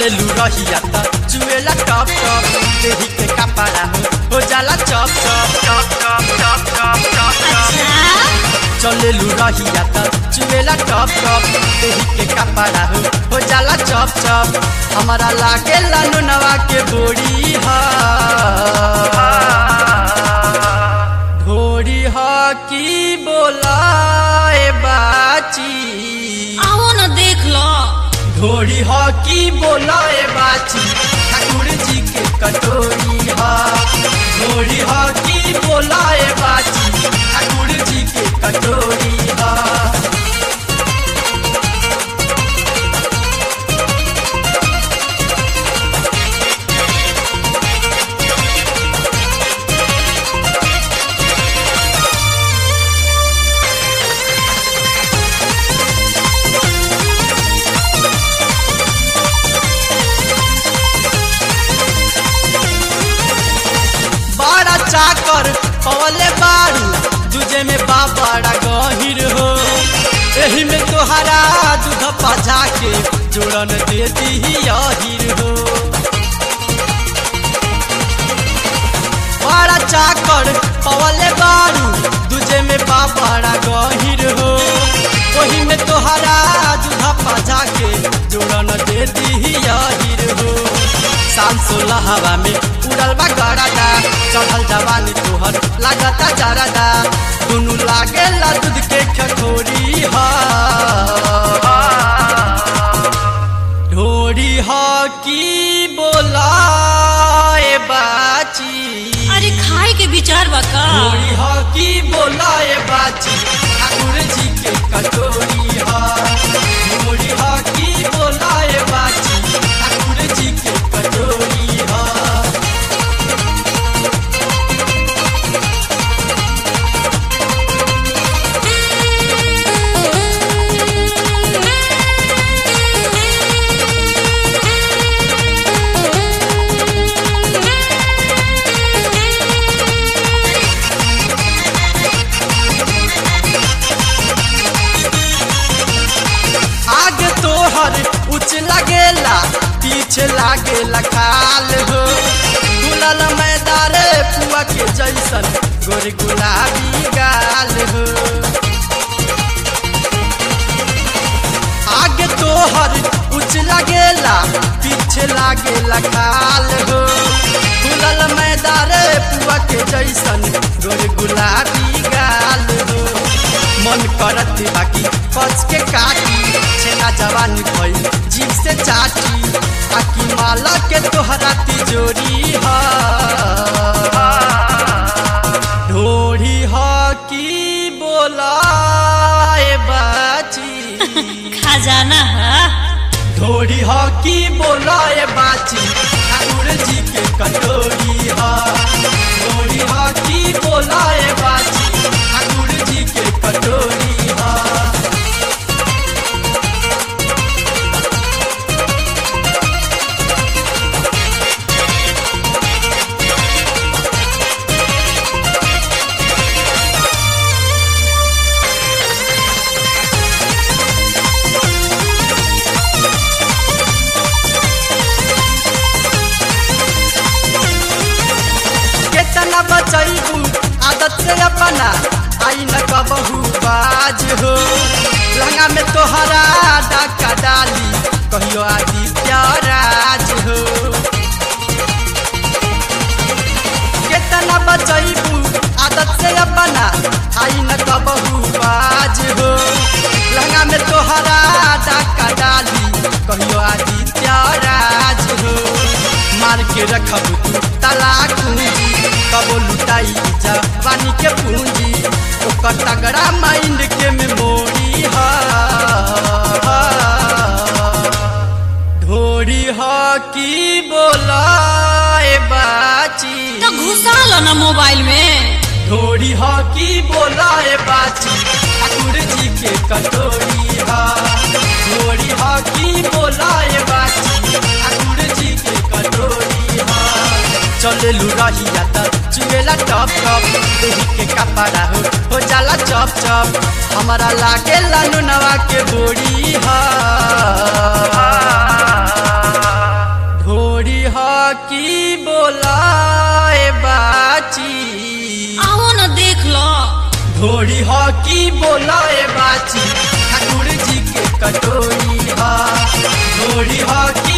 चले लू रहिया त चुएला टप टप देही के कपड़ा हो हो जाला चप चप चप चप चप चप चप चप चले लू रहिया त चुएला टप टप देही के कपड़ा हो हो जाला चप चप हमारा लागे लालू नवा के बोड़ी हा ढोरी हा की बोलाए बाची आओ न देख लो ढोरी हा की बोलाए बाची ठाकुर जी के कटोरी हा ढोरी हा की बोलाए बाची ठाकुर जी के कटोरी हा बड़ा चाकर पवले बारू दूजे में बा बड़ा गहिर हो एही में तोहरा दूध पजा के जोड़न देती ही अहिर हो बड़ा चाकर पवले बारू दूजे में बा बड़ा गहिर हो ओही में तोहरा दूध पजा के जोड़न देती ही अहिर हो शाम सोलह हवा में उड़ल बा गड़ादा चढ़ल जवानी तोहर लागता जरादा दुनू लागे ला दूध के खखोरी हा ढोरी हा की बोलाए बाची अरे खाए के विचार बा का ढोरी हा की बोलाए बाची ठाकुर जी के कटोरी हा ढोरी हा की बोलाए बाची ठाकुर जी के कटोरी हा आगे तोहर उच लगेला पीछे लागेला खाल हो गुलाल मैदारे पुआ के जैसन गोर गुलाबी गाल हो आगे तोहर उच लगेला पीछे लागेला खाल हो गुलाल मैदारे पुआ के जैसन गोर गुलाबी गाल हो मन करत बाकी कच के काटी छेना जवानी भइल जीव से चाटी आकी माला के तोहरा तिजोरी हा ढोरी हा की बोलाए बाची खजाना है ढोरी हा की बोलाए बाची ठाकुर जी के कटोरी हा ढोरी हा की बोलाए बाची ठाकुर जी के कटोरी हा केतना बचैबू आदत से अपना आई न कबहू बाज हो लहंगा में तोहरा डाका डाली कहियो आदित्य राज हो केतना बचैबू आदत से अपना आई न कबहू बाज हो लहंगा में तोहरा डाका डाली कहियो आदित्य राज हो मार के रखब तू तलाक पूंजी कबो लुटाई जवानी के पूंजी ओकर तगड़ा माइंड के मेमोरी हा ढोरी हा की बोलाए बाची तो घुसा लो ना मोबाइल में ढोरी हा की बोलाए बाची ठाकुर जी के कटोरी हा ढोरी हा की बोलाए बाची ठाकुर जी के कटोरी हा चले रहिया त चुएला टप टप देही के कपड़ा हो हो जाला चप चप हमारा लागे लालू नवा के बोड़ी हा की बोलाए बाची ठाकुर जी के कटोरी हा ढोरी हा की